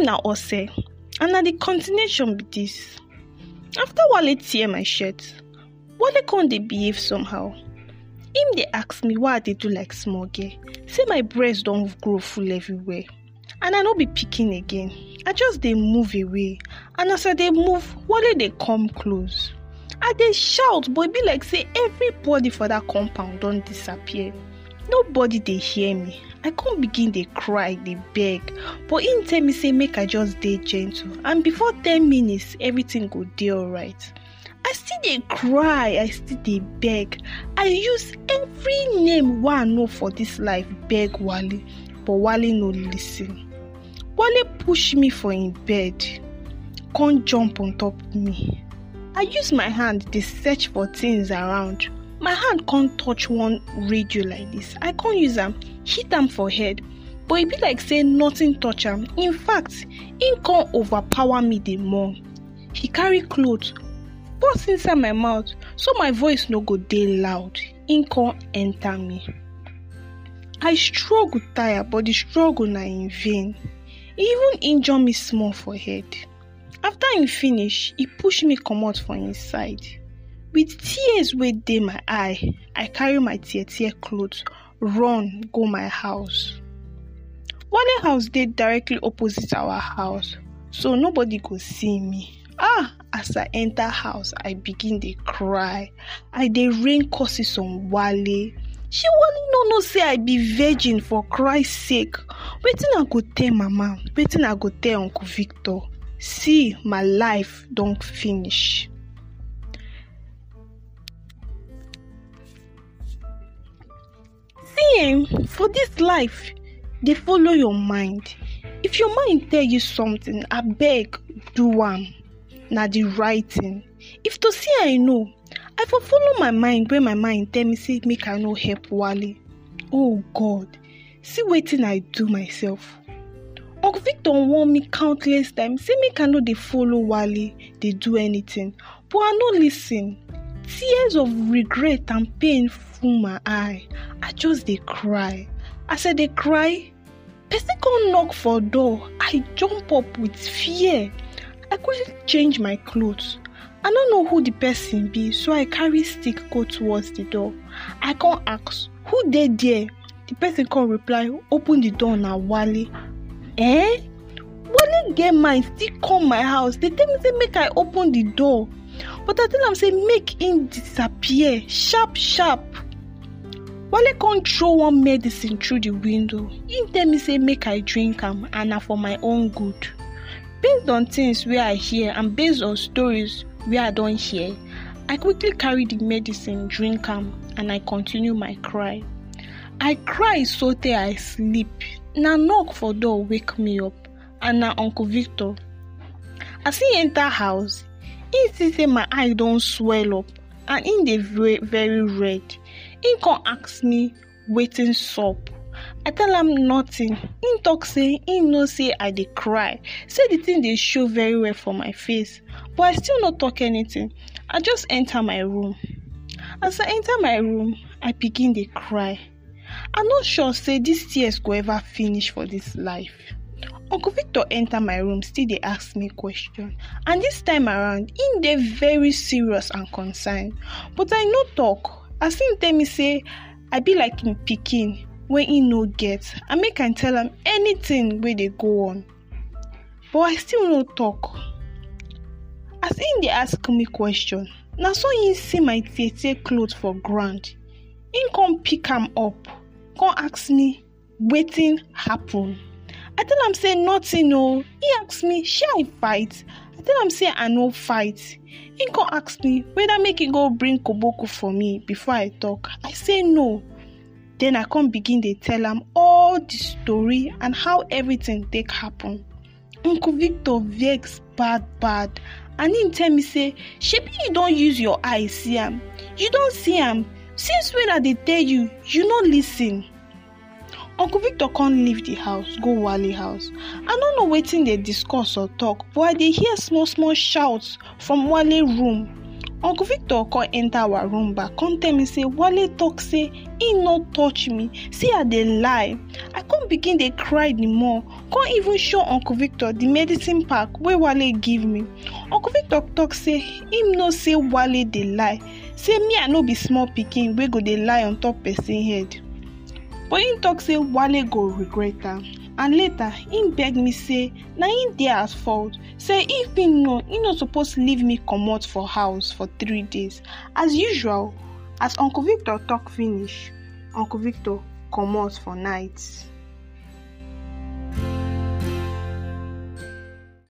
na ose and na the continuation be dis after wale tear my shirt wale come dey behave somehow him dey ask me why i dey do like small girl say my breast don grow full everywhere and i no be pikin again i just dey move away and as i dey move wale dey come close i dey shout but e be like say everybody for dat compound don disappear nobody dey hear me i come begin dey cry dey beg but him tell me say make i just dey gentle and before ten minutes everything go dey alright i still dey cry i still dey beg i use every name wey i know for dis life beg wale but wale no lis ten wale push me for him bed come jump on top me i use my hand dey search for things around my hand come touch one radio like dis i come use am hit am for head but e be like say nothing touch am in fact him come overpower me the more he carry cloth burst inside my mouth so my voice no go dey loud him come enter me i struggle tire but the struggle na in vain e even injure me small for head after him finish e push me comot for him side with tears wey dey my eye i carry my tear tear cloth run go my house wale house dey directly opposite our house so nobody go see me ah as i enter house i begin dey cry i dey rain curses on wale shey wale no know say i be virgin for christ sake wetin i go tell mama wetin i go tell uncle victor see my life don finish see um for dis life dey follow your mind if your mind tell you something abeg do am na the right thing if to say i know i for follow my mind wey my mind tell me say make i no help wale oh god see wetin i do myself uncle victor warn me countless times say make i no dey follow wale dey do anything but i no lis ten tears of regret and pain full my eye i just dey cry as i dey cry person come knock for door i jump up with fear i quickly change my cloth i no know who the person be so i carry stick go towards the door i come ask who dey there the person come reply open the door na wale eh wale get mind still come my house dey tell me say make i open the door but i tell am say make him disappear sharp sharp wale come throw one medicine through the window him tell me say make i drink am and na for my own good based on things wey i hear and based on stories wey i don hear i quickly carry the medicine drink am and i continue my cry i cry sotey i sleep na knock for door wake me up and na uncle victor as he enter house he see say my eye don swell up and him dey very very red him come ask me wetin sup i tell am nothing him talk say him know say i dey cry say the thing dey show very well for my face but i still no talk anything i just enter my room as i enter my room i begin dey cry i no sure say dis tears go ever finish for dis life uncle victor enter my room still dey ask me question and dis time around him dey very serious and concerned but i no talk as him tell me say i be like him pikin wey him no get and make i tell am anything wey dey go on but i still no talk as him dey ask me question na so him see my tear tear cloth for ground him come pick am up come ask me wetin happen i tell am say nothing oo he ask me shey i fight i tell am say i no fight him come ask me whether make he go bring koboko for me before i talk i say no then i come begin dey tell am all the story and how everything take happen uncle victor vex bad bad and him tell me say shebi you don use your eye see am you don see am since when i dey tell you you no lis ten uncle victor come leave the house go wale house i no know wetin dey discuss or talk but i dey hear small small shout from wale room uncle victor come enter our room back come tell me say wale talk say he no touch me say i dey lie i come begin dey cry the more come even show uncle victor the medicine pack wey wale give me uncle victor talk say him know say wale dey lie say me i no be small pikin wey go dey lie on top person head but him talk say wale go regret am and later him beg me say na him dey at fault say if him know he no suppose leave me comot for house for three days as usual as uncle victor talk finish uncle victor comot for night